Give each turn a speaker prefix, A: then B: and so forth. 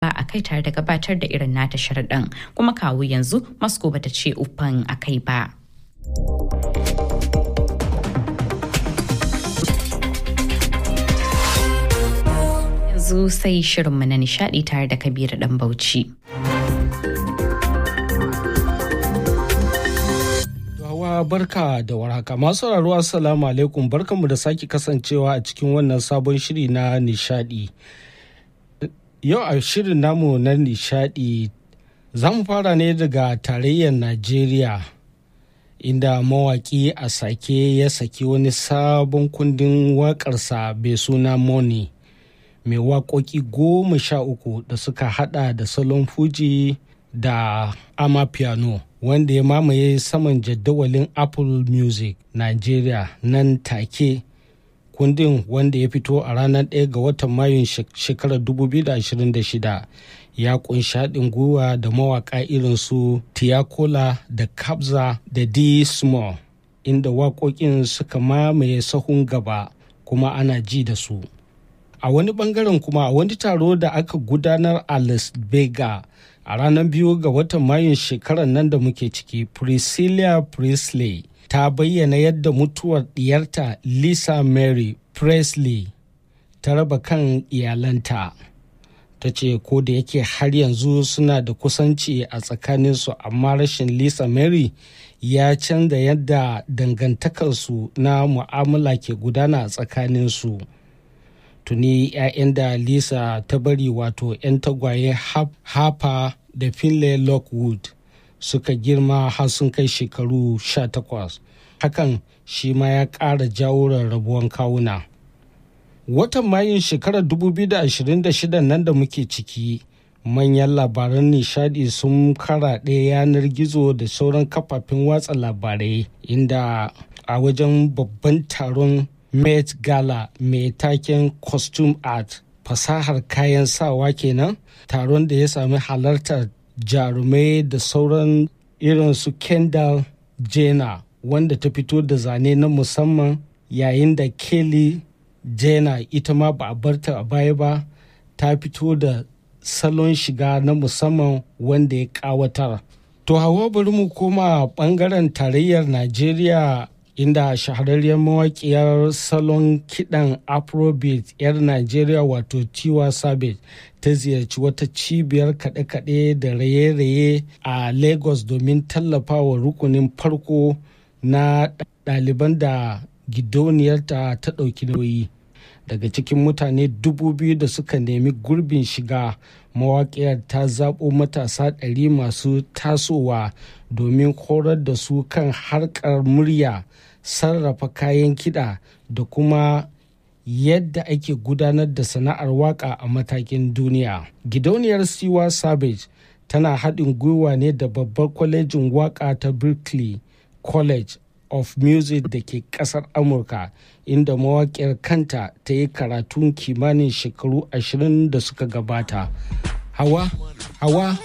A: a kai tare da gabatar da irin nata sharaɗin kuma kawo yanzu moscow bata ce uffan a kai ba. yanzu sai shirinmu na nishadi tare da kabiru dan bauchi.
B: Hawa barka da warhaka masu sauraro assalamu alaikum barkanmu da sake kasancewa a cikin wannan sabon shiri na nishadi. Yau a shirin namu na nishadi za mu fara ne daga tarayyar Najeriya inda mawaki a sake ya saki wani sabon kundin waƙarsa bai suna Money. mai waƙoƙi goma sha uku da suka hada da salon fuji da ama piano wanda ya mamaye saman jadawalin apple music nigeria nan take kundin wanda ya fito a ranar 1 ga watan mayun shekarar 2026 ya kunshi haɗin gwiwa da mawaƙa irin su tiakola da kabza da d small inda waƙoƙin suka mamaye sahun gaba kuma ana ji da su a wani bangaren kuma a wani taro da aka gudanar a las vegas a ranar biyu ga watan mayun shekarar nan da muke ciki priscilla presley ta bayyana yadda mutuwar diyarta lisa mary presley ta raba kan iyalanta ta ce ko da yake har yanzu suna da kusanci a tsakaninsu amma rashin lisa mary ya canza yadda dangantakarsu na mu'amala ke gudana a tsakaninsu. tuni 'ya'yan da lisa ta bari wato 'yan tagwaye hapa da finlay lockwood suka girma har sun kai shekaru 18 hakan shi ma ya ƙara jawo rarrabuwan kawuna watan mayun shekarar 2026 nan da muke ciki manyan labaran nishadi sun karaɗe yanar gizo da sauran kafafen watsa labarai inda a wajen babban taron Met Gala mai taken Costume Art fasahar kayan sawa kenan taron da ya sami halartar jarumai da sauran irin su Kendall Jenner wanda ta fito da zane na musamman yayin da Kelly Jenner ita ma ba a barta a baya ba ta fito da salon shiga na musamman wanda ya kawatar. To hawa bari mu koma bangaren tarayyar Najeriya inda shahararriyar mawaƙiyar salon kiɗan afrobeat 'yar najeriya wato tiwa savage ta ziyarci wata cibiyar kaɗe-kaɗe da raye-raye a lagos domin tallafawa rukunin farko na ɗaliban da gidauniyarta ta ɗauki nauyi daga cikin mutane dubu biyu da suka nemi gurbin shiga mawaƙiyar ta zaɓo matasa ɗari masu tasowa domin horar da su kan harkar murya sarrafa kayan kiɗa da kuma yadda ake gudanar da sana'ar waka a matakin duniya. Gidauniyar Siwa Savage tana haɗin gwiwa ne da babbar kwalejin waka ta Berkeley College of Music da ke ƙasar Amurka inda mawaƙiyar kanta ta yi karatun kimanin shekaru ashirin da suka gabata. Hawa, hawa